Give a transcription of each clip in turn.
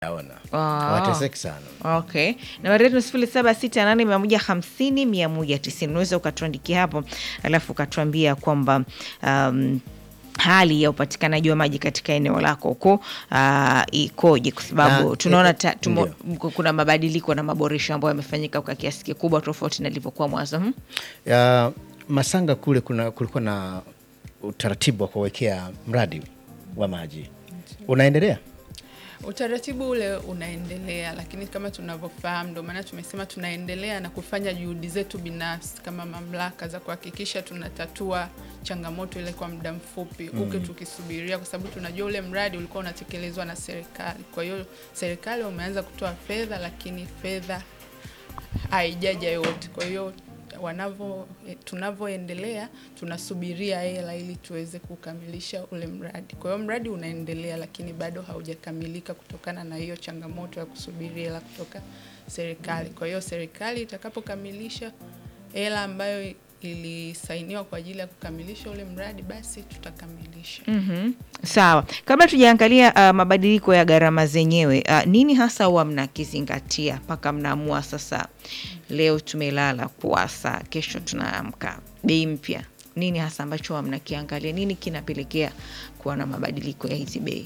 Naona Ah. wateseki sana. Okay, nambari yetu ni sifuri saba sita nane mia moja hamsini mia moja tisini. Unaweza ukatuandikia hapo, alafu ukatuambia kwamba um, hali ya upatikanaji wa maji katika eneo lako huko uh, ikoje, kwa sababu Na, tunaona eh, ta, tumo, kuna mabadiliko na maboresho ambayo yamefanyika kwa kiasi kikubwa tofauti na ilivyokuwa mwanzo. Hmm? Ya, Masanga kule kuna kulikuwa na utaratibu wa kuwekea mradi wa maji unaendelea. Utaratibu ule unaendelea, lakini kama tunavyofahamu, ndio maana tumesema tunaendelea na kufanya juhudi zetu binafsi kama mamlaka za kuhakikisha tunatatua changamoto ile kwa muda mfupi huku tukisubiria, kwa sababu tunajua ule mradi ulikuwa unatekelezwa na serikali. Kwa hiyo serikali wameanza kutoa fedha, lakini fedha haijaja yote. Kwa hiyo wanavyo eh, tunavyoendelea tunasubiria hela ili tuweze kukamilisha ule mradi. Kwa hiyo mradi unaendelea, lakini bado haujakamilika kutokana na hiyo changamoto ya kusubiri hela kutoka serikali. Kwa hiyo serikali itakapokamilisha hela ambayo ilisainiwa kwa ajili ya kukamilisha ule mradi, basi tutakamilisha. Mhm. Sawa, kabla tujaangalia uh, mabadiliko ya gharama zenyewe uh, nini hasa huwa mnakizingatia mpaka mnaamua sasa, leo tumelala kuasa, kesho tunaamka bei mpya? Nini hasa ambacho huwa mnakiangalia? Nini kinapelekea kuwa na mabadiliko ya hizi bei?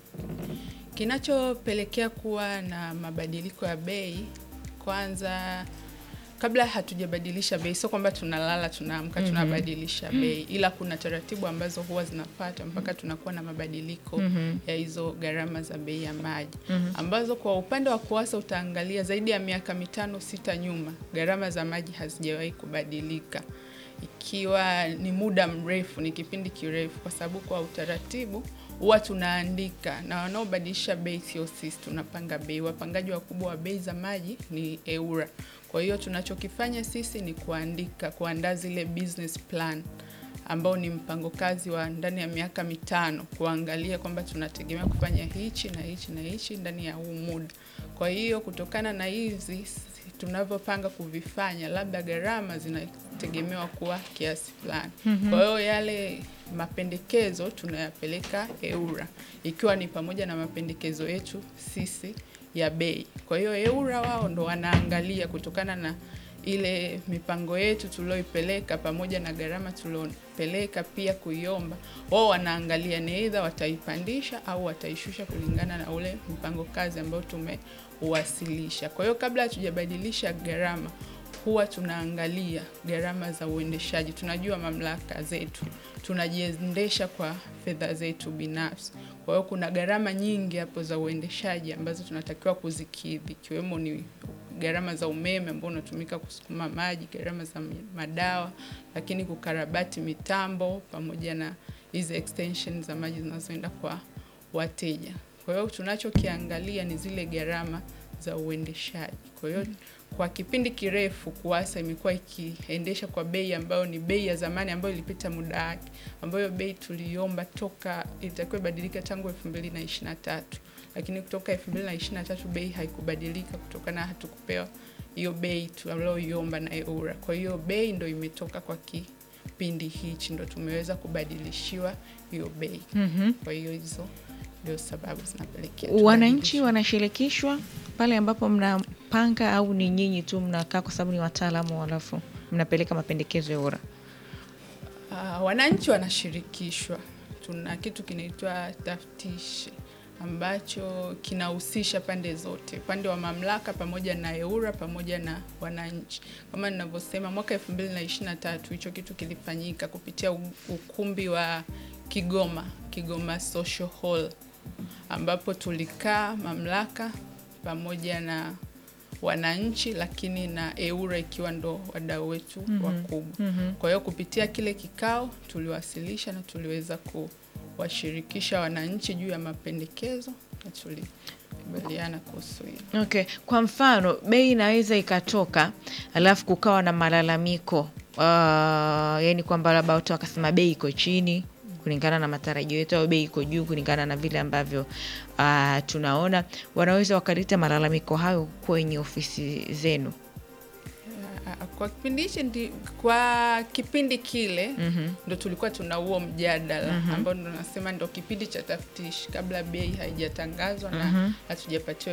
Kinachopelekea kuwa na mabadiliko ya bei, kwanza, kabla hatujabadilisha bei, sio kwamba tunalala tunaamka tunabadilisha bei, ila kuna taratibu ambazo huwa zinapata mpaka tunakuwa na mabadiliko ya hizo gharama za bei ya maji, ambazo kwa upande wa KUWASA utaangalia zaidi ya miaka mitano sita nyuma, gharama za maji hazijawahi kubadilika ikiwa ni muda mrefu, ni kipindi kirefu, kwa sababu kwa utaratibu huwa tunaandika na wanaobadilisha bei sio sisi, tunapanga bei. Wapangaji wakubwa wa bei za maji ni EWURA. Kwa hiyo tunachokifanya sisi ni kuandika, kuandaa zile business plan ambao ni mpango kazi wa ndani ya miaka mitano, kuangalia kwamba tunategemea kufanya hichi na hichi na hichi ndani ya huu muda. Kwa hiyo kutokana na hizi tunavyopanga kuvifanya, labda gharama zinategemewa kuwa kiasi fulani. Kwa hiyo yale mapendekezo tunayapeleka EWURA, ikiwa ni pamoja na mapendekezo yetu sisi ya bei. Kwa hiyo EWURA wao ndo wanaangalia kutokana na ile mipango yetu tulioipeleka pamoja na gharama tuliopeleka pia kuiomba, wao wanaangalia ni aidha wataipandisha au wataishusha kulingana na ule mpango kazi ambao tumeuwasilisha. Kwa hiyo kabla hatujabadilisha gharama, huwa tunaangalia gharama za uendeshaji. Tunajua mamlaka zetu tunajiendesha kwa fedha zetu binafsi, kwa hiyo kuna gharama nyingi hapo za uendeshaji ambazo tunatakiwa kuzikidhi, ikiwemo ni gharama za umeme ambao unatumika kusukuma maji, gharama za madawa, lakini kukarabati mitambo pamoja na hizi extension za maji zinazoenda kwa wateja. Kwa hiyo tunachokiangalia ni zile gharama za uendeshaji. Kwa hiyo kwa kipindi kirefu KUWASA imekuwa ikiendesha kwa bei ambayo ni bei ya zamani ambayo ilipita muda wake, ambayo bei tuliomba toka itakiwa ibadilika tangu 2023 lakini kutoka 2023 bei haikubadilika kutokana hatukupewa hiyo bei tulioiomba na EWURA. Kwa hiyo bei ndo imetoka kwa kipindi hichi, ndo tumeweza kubadilishiwa hiyo bei. Kwa hiyo hizo ndio sababu zinapelekea Wananchi tubadilishe. wanashirikishwa pale ambapo mnapanga, au ni nyinyi tu mnakaa kwa sababu ni wataalamu, halafu mnapeleka mapendekezo ya EWURA? Ah, wananchi wanashirikishwa. Tuna kitu kinaitwa taftishi ambacho kinahusisha pande zote, upande wa mamlaka pamoja na EWURA pamoja na wananchi. Kama ninavyosema, mwaka 2023 hicho kitu kilifanyika kupitia u- ukumbi wa Kigoma, Kigoma Social Hall, ambapo tulikaa mamlaka pamoja na wananchi lakini na EWURA ikiwa ndo wadau wetu wakubwa. Kwa hiyo kupitia kile kikao tuliwasilisha na tuliweza kuwashirikisha wananchi juu ya mapendekezo na tulikubaliana kuhusu hilo. Okay, kwa mfano bei inaweza ikatoka alafu kukawa na malalamiko uh, yani kwamba labda watu wakasema bei iko chini kulingana na matarajio yetu au bei iko juu kulingana na vile ambavyo uh, tunaona, wanaweza wakaleta malalamiko hayo kwenye ofisi zenu. Ah, Kwa kipindi hichi ndi, kwa kipindi kile ndo tulikuwa tuna huo mjadala ambao ndo nasema ndo kipindi cha taftishi kabla bei haijatangazwa na hatujapatiwa